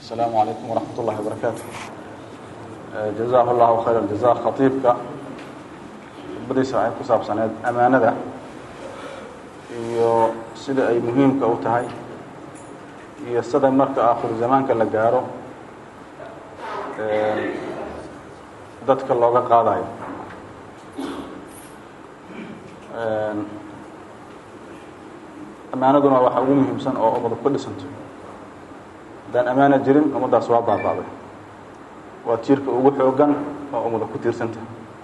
السلام عليكم ورحمة الله وبركاته جزاه الله خير الجزاء khطيibka khudbadiisa waxay ku saabsaneed amaanada iyo sida ay muhiimka u tahay iyo sida marka akhiru zamaanka la gaaro dadka looga qaadayo amaanaduna waxa ugu muhiimsan oo ummadu ku dhisanto haddaan amaana jirin ummaddaas waa baabaaday waa tiirka ugu xoogan oo ummada ku tiirsanta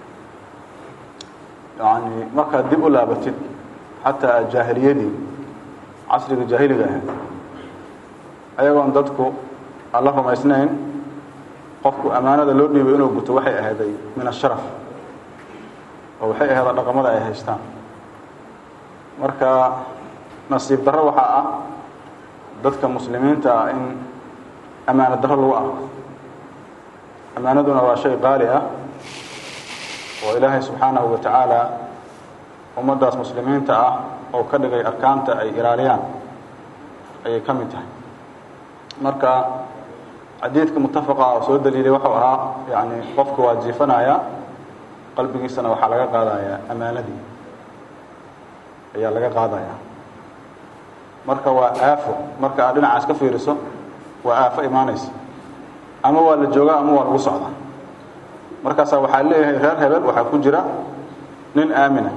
yani markaad dib u laabatid xataa jaahiliyadii casriga jaahiliga ahayd ayagoon dadku alla rumaysnayn qofku amaanada loo dhiibay inuu guto waxay ahayday min asharaf oo waxay ahayda dhaqamada ay haystaan marka nasiib darro waxaa ah dadka muslimiinta ah in amaano darro lagu arko amaanaduna waa shay qaali ah oo ilaahay subxaanahu wa tacaala ummaddaas muslimiinta ah oo ka dhigay arkaanta ay ilaaliyaan ayay ka mid tahay marka xadiidka mutafaqa oo soo daliilay wuxuu ahaa yani qofka waa jiifanaya qalbigiisana waxaa laga qaadayaa amaanadii ayaa laga qaadaya marka waa aafo marka aad dhinacaas ka fiiriso waa aafo imaanaysa ama waa la joogaa ama waa lagu socdaa markaasaa waxaa leeyahay reer hebel waxaa ku jira nin aamina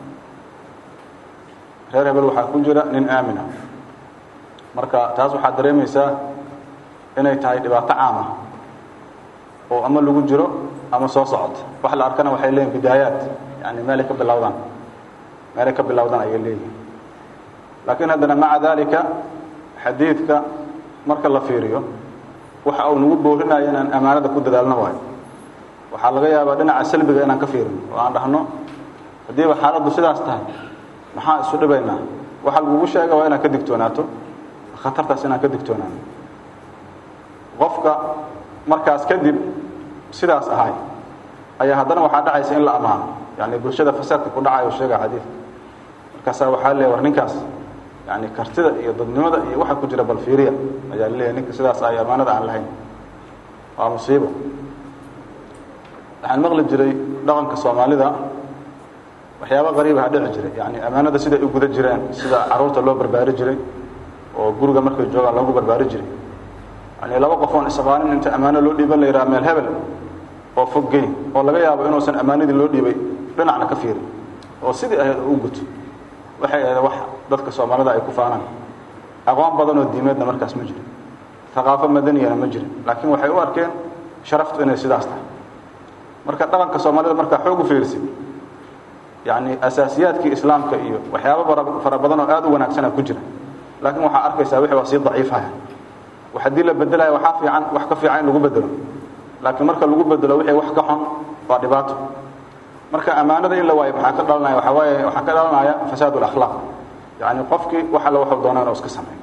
reer hebel waxaa ku jira nin aamina marka taas waxaad dareemaysaa inay tahay dhibaato caama oo ama lagu jiro ama soo socota wax la arkana waxay leeyihin bidaayaat yani meelay ka bilowdaan meelay ka bilowdaan ayay leeyihin laakiin haddana maca dalika xadiidka marka la fiiriyo waxa uu nagu boorinayo inaan amaanada ku dadaalno waayo waxaa laga yaabaa dhinaca salbiga inaan ka fiirino oo aan dhahno haddiiba xaaladdu sidaas tahay maxaa isu dhibaynaa waxa lagugu sheega waa inaad ka digtoonaato khatartaas inaan ka digtoonaano qofka markaas kadib sidaas ahay ayaa haddana waxaa dhacaysa in la ammaano yani bulshada fasaadka ku dhacayo sheega xadiidka markaasaa waxaa leeya war ninkaas yani kartida iyo dadnimada iyo waxa ku jira bal fiiriya ayaa laleeyahay ninka sidaas ay amaanada aan lahayn waa musiibo waxaan maqli jiray dhaqanka soomaalida waxyaaba qariibaha dhici jiray yani amaanada siday u guda jireen sida caruurta loo barbaari jiray oo guriga markay joogaan loogu barbaari jiray yani laba qof oon isaqaanin inta ammaano loo dhiiban la yidhaha meel hebel oo foggey oo laga yaabo inuusan ammaanadii loo dhiibay dhinacna ka fiirin oo sidii ahayd oo u guto waxay ahayd wax dadka soomaalida ay ku faanaan aqoon badan oo diimeedna markaas ma jirin haqaafo madaniyana ma jirin laakiin waxay u arkeen sharaftu inay sidaas tahay marka dhaqanka soomaalida markaa xoog u fiirsid yani asaasiyaadkii islaamka iyo waxyaaba fara badan oo aad u wanaagsana ku jira laakiin waxaa arkaysaa wixii waa sii daciifaya wax haddii la bedelaya waxaa fiican wax ka fiican in lagu bedelo laakiin marka lagu bedelo wixii wax ka xun waa dhibaato marka ammaanada in la waayo maxaa ka dhalanaya waxaa waaye waxaa ka dhalanaya fasaad اlakhlaaq yani qofkii wax alla waxuu doona inuu iska sameeyo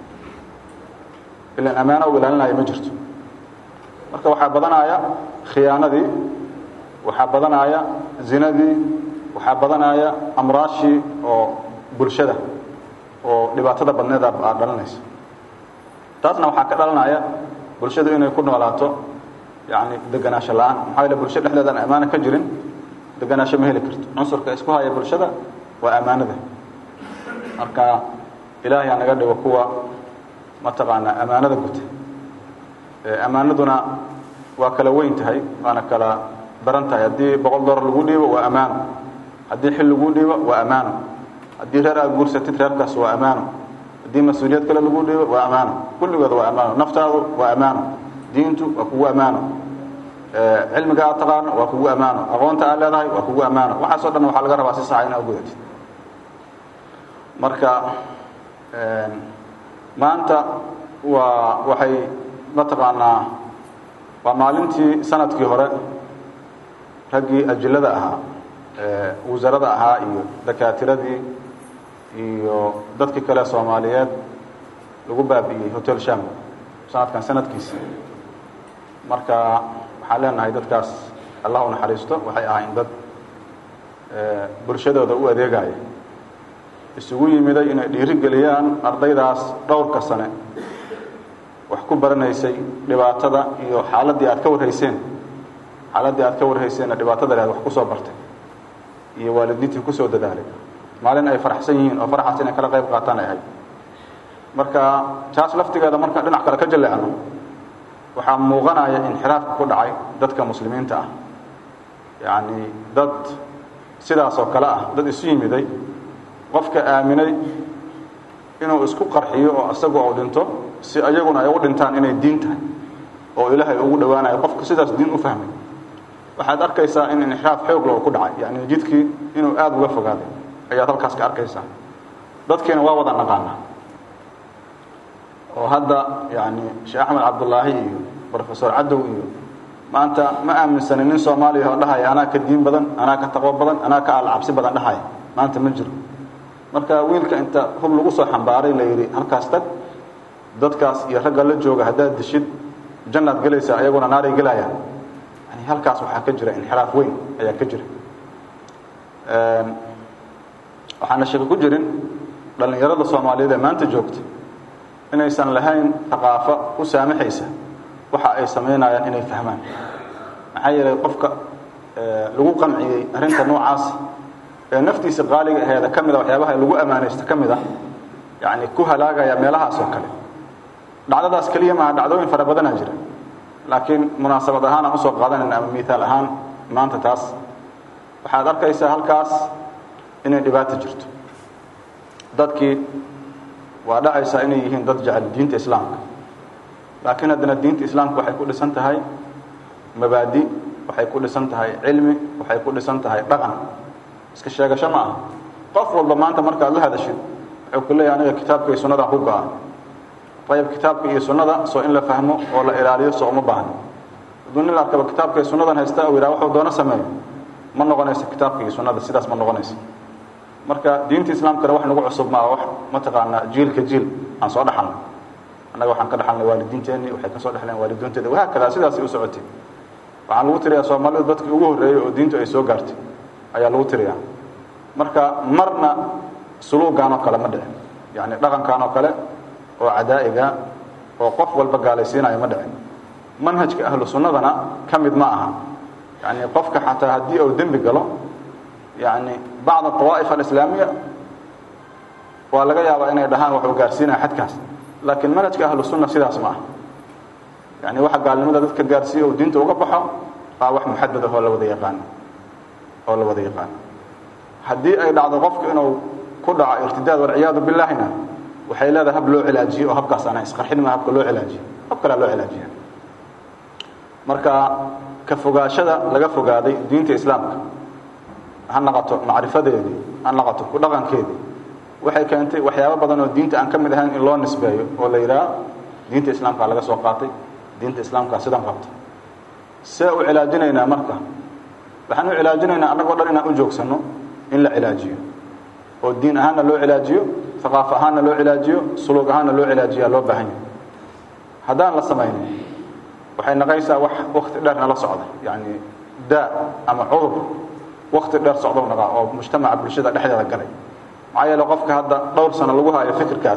ilan ammaano u ilaalinaya ma jirto marka waxaa badanaya khiyaanadii waxaa badanaya zinadii waxaa badanaya amraashii oo bulshada oo dhibaatada badneed aad dhalanaysa taasna waxaa ka dhalanaya bulshadu inay ku noolaato yani deganaansho la-aan maxaa yaele bulsho dhexdeedaan ammaano ka jirin deganaansho ma heli karto cunsurka isku haya bulshada waa ammaanada marka ilaahay ha naga dhigo kuwa mataqaanaa ammaanada guta ammaanaduna waa kala weyn tahay waana kala daran tahay haddii boqol dollar lagu dhiibo waa ammaano haddii xil lagu dhiibo waa ammaano haddii reer aad guursatid reerkaas waa ammaano haddii mas-uuliyad kale lagu dhiibo waa ammaano kulligood waa ammaano naftaadu waa ammaano diintu waa kugu ammaano cilmiga aad taqaano waa kugu ammaano aqoonta aad leedahay waa kugu ammaano waxaasoo dhan waxaa laga rabaa si saxa inaa ugudatid marka maanta waa waxay mataqaanaa waa maalintii sanadkii hore raggii ajilada ahaa wasarada ahaa iyo dakaatiradii iyo dadkii kale soomaaliyeed lagu baabi'iyey hotel sham sanadkan sanadkiisi marka waxaan leenahay dadkaas allah u naxariisto waxay ahayn dad bulshadooda u adeegaya isugu yimiday inay dhiiri geliyaan ardaydaas dhowrka sane wax ku baranaysay dhibaatada iyo xaaladdii aad ka warhayseen xaaladdii aad ka warhayseenna dhibaatada leed wax ku soo bartay iyo waalidiintii kusoo dadaalay maalin ay faraxsan yihiin oo faraxaas inay kala qayb qaataan ay ahayd marka taas laftigeeda markaan dhinac kale ka jaleecno waxaa muuqanaya inxiraafka ku dhacay dadka muslimiinta ah yacni dad sidaas oo kale ah dad isu yimiday qofka aaminay inuu isku qarxiyo oo isagu uu dhinto si ayaguna ay u dhintaan inay diin tahay oo ilaahay ugu dhowaanayo qofka sidaas diin u fahmay waxaad arkaysaa in inxiraaf xoog loo ku dhacay yani jidkii inuu aada uga fogaaday ayaad halkaas ka arkaysaa dadkiina waa wada naqaana oo hadda yani sheekh axmed cabdullaahi iyo rofesor cadow iyo maanta ma aaminsanin nin soomaaliya oo dhahaya anaa ka diin badan anaa ka taqwo badan anaa ka alcabsi badan dhahaya maanta ma jiro marka wiilka inta hub lagu soo xambaaray la yidhi halkaas tag dadkaas iyo ragga la jooga haddaad dishid jannaad gelaysaa ayaguna naaray gelayaan yani halkaas waxaa ka jira inxiraaf weyn ayaa ka jira waxaana shaki ku jirin dhallinyarada soomaaliyeed ee maanta joogta inaysan lahayn thaqaafo u saamaxaysa waxa ay samaynayaan inay fahmaan maxaa yeelay qofka lagu qanciyey arrinta noocaas ee naftiisa qaaliga aheeda ka mida waxyaabaha lagu ammaanaysta ka mid a yani ku halaagaya meelahaas oo kale dhacdadaas keliya maaha dhacdooyin fara badanaa jira laakiin munaasabad ahaan aan usoo qaadanayna ama miaal ahaan maanta taas waxaad arkaysaa halkaas inay dhibaato jirto dadkii waa dhacaysaa inay yihiin dad jecel diinta islaamka laakiin haddana diinta islaamka waxay ku dhisan tahay mabaadi waxay ku dhisan tahay cilmi waxay ku dhisan tahay dhaqan iska sheegasho ma aha qof walba maanta markaad la hadashid wuxuu ku leeyahay aniga kitaabka iyo sunnadan ku go-a ayib kitaabka iyo sunnada soo in la fahmo oo la ilaaliyo soo uma baahno hadduu nin la arkaba kitaabka iyo sunnadan haysta uu yidhaha waxuu doono sameeyo ma noqonayso kitaabka iyo sunnada sidaas ma noqonayso marka diinta islaamkana wax nagu cusub maa wax mataqaanaa jiilka jiil aan soo dhaxalno annaga waxaan ka dhaxalnay waalidiinteenii waxay ka soo dhexleen waalidiinteeda wahaakada sidaasay u socotay waxaan lagu tiriyaa soomaalidu dadkii ugu horreeyey oo diintu ay soo gaartay ayaa lagu tiriyaa marka marna suluugaan oo kale ma dhicin yacni dhaqankan oo kale oo cadaa'iga oo qof walba gaalaysiinaya ma dhicin manhajka ahlu sunnadana ka mid ma aha yacni qofka xataa haddii uu dembi galo yani bacd awaa'if alislaamiya waa laga yaabaa inay dhahaan waxuu gaarsiinaya xadkaas laakiin manhajka ahlu sunna sidaas ma ah yani waxa gaalnimada dadka gaarsiiya uu diinta uga baxo aa wax muxadad ah oo la wada yaqaano oo la wada yaqaano haddii ay dhacdo qofku inuu ku dhaco irtidaad walciyaadu billaahina waxay leedahay hab loo cilaajiyo oo habkaas ana isqarxin ma habka loo cilaajiyo hab kalea loo cilaajiya marka ka fogaashada laga fogaaday diinta islaamka ha naqato macrifadeedii ha naqato ku dhaqankeedii waxay keentay waxyaabo badan oo diinta aan ka mid ahayn in loo nisbeeyo oo la yidhaha diinta islaamkaa laga soo qaatay diinta islaamkaa sidan qabta see u cilaajinaynaa marka waxaan u cilaajinaynaa annagoo dhan inaan u joogsanno in la cilaajiyo oo diin ahaanna loo cilaajiyo aqaafo ahaanna loo cilaajiyo suluug ahaanna loo cilaajiyaa loo baahan yahay haddaan la samaynin waxay naqaysaa wax wakti dheer nala socda yacni daa ama cudur wakti dheer socdow naqaa oo mujtamaca bulshada dhexdeeda galay maxaa yeele qofka hadda dhowr sano lagu haayo fikirkaas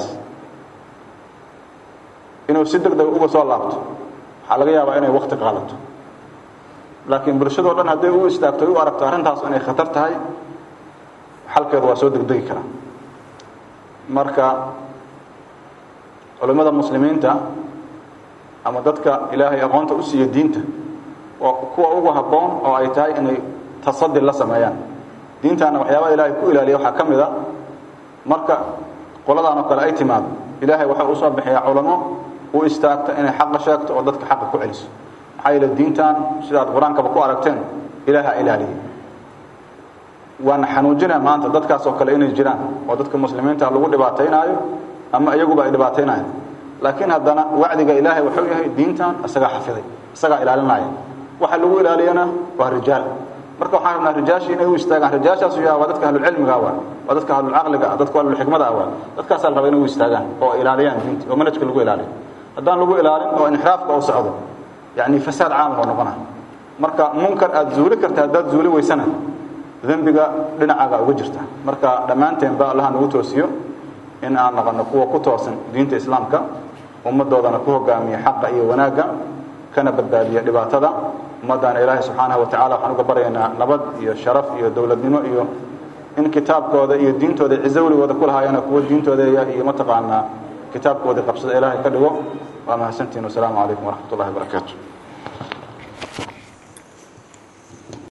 inuu si deg deg uga soo laabto waxaa laga yaabaa inay wakti qaadato laakiin bulshadoo dhan hadday u istaagto u aragto arrintaas inay khatar tahay xalkeedu waa soo degdegi karaa marka culimmada muslimiinta ama dadka ilaahay aqoonta u siiya diinta waa kuwa ugu habboon oo ay tahay inay tasadi la sameeyaan diintaana waxyaabaha ilaahay ku ilaaliya waxaa ka mid a marka qoladaan oo kale ay timaado ilaahay waxa uu soo bixiyaa culamo u istaagta inay xaqa sheegto oo dadka xaqa ku celiso maxaa yeele diintan sidaad qur-aankaba ku aragteen ilaaha ilaaliya waana xanuujina maanta dadkaas oo kale inay jiraan oo dadka muslimiinta lagu dhibaataynaayo ama iyaguba ay dhibaataynayaan laakiin haddana wacdiga ilaahay wuxuu yahay diintan isagaa xafiday isagaa ilaalinaya waxa lagu ilaaliyana waa rijaal marka waxaan rabnaa rijaashii inay u istaagaan rijaashaas yaa waa dadka ahlulcilmiga waa waa dadka ahlulcaqliga dadka ahlulxikmada ah waa dadkaasaa la raba inay u istaagaan oo ilaaliyaan diinta oo manhajka lagu ilaaliyo haddaan lagu ilaalin oo inxiraafka uu socdo yani fasaad caam oo noqona marka munkar aad zuuli karta haddaad zuuli weysana dembiga dhinacaaga uga jirta marka dhammaanteenba allaha nagu toosiyo in aan noqono kuwa ku toosan diinta islaamka ummaddoodana ku hogaamiya xaqa iyo wanaagga kana badbaadiya dhibaatada ummaddaana ilaahay subxaanahu wa tacala waxaan uga baryaynaa nabad iyo sharaf iyo dowladnimo iyo in kitaabkooda iyo diintooda cizo weligooda ku lahaayana kuwo diintoodeeya iyo mataqaanaa kitaabkoodii qabsada ilaahay ka dhigo waa mahadsantihin wasalaamu calaykum waraxmat ullahi wabarakaatu